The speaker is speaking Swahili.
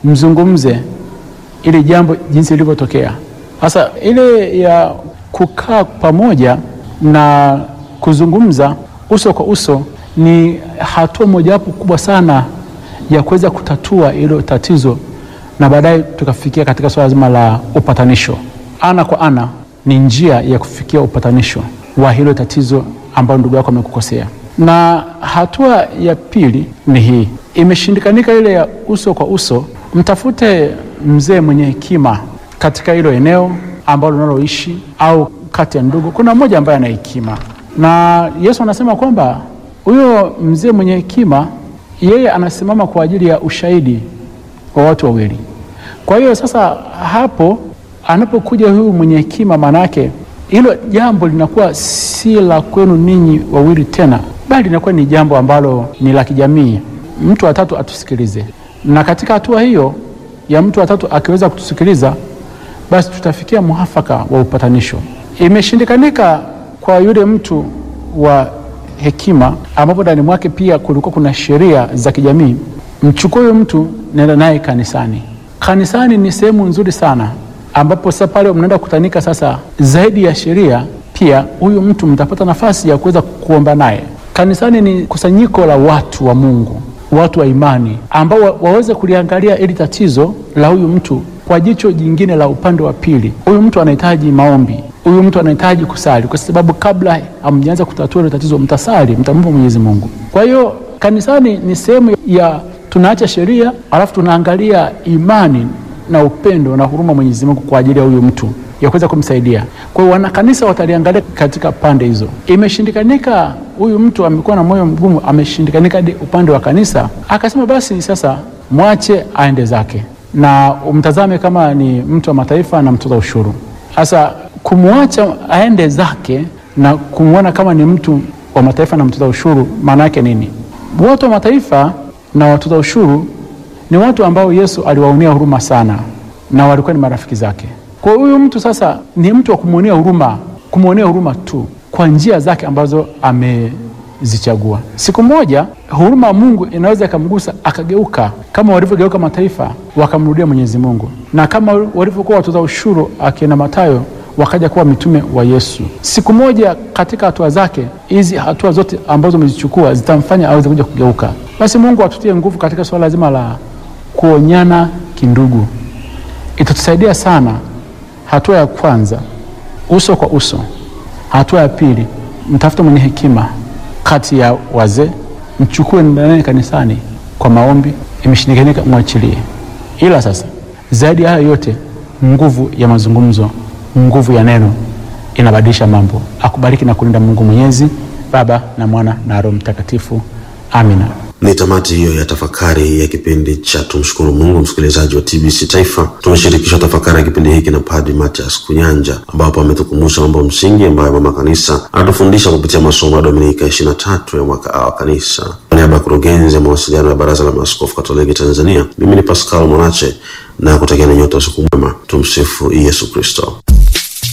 mzungumze ili jambo jinsi lilivyotokea. Sasa ile ya kukaa pamoja na kuzungumza uso kwa uso ni hatua mojawapo kubwa sana ya kuweza kutatua hilo tatizo, na baadaye tukafikia katika swala zima la upatanisho. Ana kwa ana ni njia ya kufikia upatanisho wa hilo tatizo ambalo ndugu yako amekukosea. Na hatua ya pili ni hii, imeshindikanika ile ya uso kwa uso, mtafute mzee mwenye hekima katika hilo eneo ambalo unaloishi au kati ya ndugu, kuna mmoja ambaye ana hekima, na Yesu anasema kwamba huyo mzee mwenye hekima yeye anasimama kwa ajili ya ushahidi wa watu wawili. Kwa hiyo sasa hapo anapokuja huyu mwenye hekima, maana yake hilo jambo linakuwa si la kwenu ninyi wawili tena, bali linakuwa ni jambo ambalo ni la kijamii. Mtu wa tatu atusikilize, na katika hatua hiyo ya mtu wa tatu akiweza kutusikiliza, basi tutafikia muafaka wa upatanisho. Imeshindikanika kwa yule mtu wa hekima, ambapo ndani mwake pia kulikuwa kuna sheria za kijamii. Mchukue huyo mtu, nenda naye kanisani. Kanisani ni sehemu nzuri sana ambapo sasa pale mnaenda kukutanika sasa, zaidi ya sheria, pia huyu mtu mtapata nafasi ya kuweza kuomba naye. Kanisani ni kusanyiko la watu wa Mungu, watu wa imani ambao wa, waweze kuliangalia ili tatizo la huyu mtu kwa jicho jingine la upande wa pili. Huyu mtu anahitaji maombi, huyu mtu anahitaji kusali, kwa sababu kabla hamjaanza kutatua ile tatizo, mtasali, mtamwomba Mwenyezi Mungu. Kwa hiyo kanisani ni sehemu ya tunaacha sheria, alafu tunaangalia imani na upendo na huruma Mwenyezi Mungu kwa ajili ya huyu mtu ya kuweza kumsaidia. Kwa hiyo wanakanisa wataliangalia katika pande hizo. Imeshindikanika, huyu mtu amekuwa na moyo mgumu, ameshindikanika hadi upande wa kanisa, akasema basi sasa mwache aende zake, na umtazame kama ni mtu wa mataifa na mtoza ushuru. Sasa kumwacha aende zake na kumwona kama ni mtu wa mataifa na mtoza ushuru, maana yake nini? Watu wa mataifa na watoza ushuru ni watu ambao Yesu aliwaonea huruma sana na walikuwa ni marafiki zake. Kwa huyu mtu sasa ni mtu wa kumwonea huruma, kumwonea huruma tu kwa njia zake ambazo amezichagua. Siku moja huruma ya Mungu inaweza ikamgusa akageuka, kama walivyogeuka mataifa wakamrudia Mwenyezi Mungu, na kama walivyokuwa watoza ushuru akina Mathayo wakaja kuwa mitume wa Yesu. Siku moja katika hatua zake hizi, hatua zote ambazo umezichukua zitamfanya aweze kuja kugeuka. Basi Mungu atutie nguvu katika suala zima la kuonyana kindugu, itatusaidia sana. Hatua ya kwanza uso kwa uso. Hatua ya pili mtafute mwenye hekima kati ya wazee, mchukue ndani kanisani kwa maombi. Imeshindikanika, mwachilie. Ila sasa zaidi ya hayo yote, nguvu ya mazungumzo, nguvu ya neno inabadilisha mambo. Akubariki na kulinda Mungu Mwenyezi, Baba na Mwana na Roho Mtakatifu. Amina. Ni tamati hiyo ya tafakari ya kipindi cha tumshukuru Mungu. Msikilizaji wa TBC Taifa, tumeshirikishwa tafakari ya kipindi hiki na Padri Mathias Kunyanja, ambapo ametukumbusha mambo msingi ambayo mama kanisa anatufundisha kupitia masomo ya Dominika ishirini na tatu ya mwaka A wa kanisa. Kwa niaba ya kurugenzi ya mawasiliano ya Baraza la Maaskofu Katoliki Tanzania, mimi ni Pascal Mwanache na kutakia na nyote usiku mwema. Tumsifu Yesu Kristo.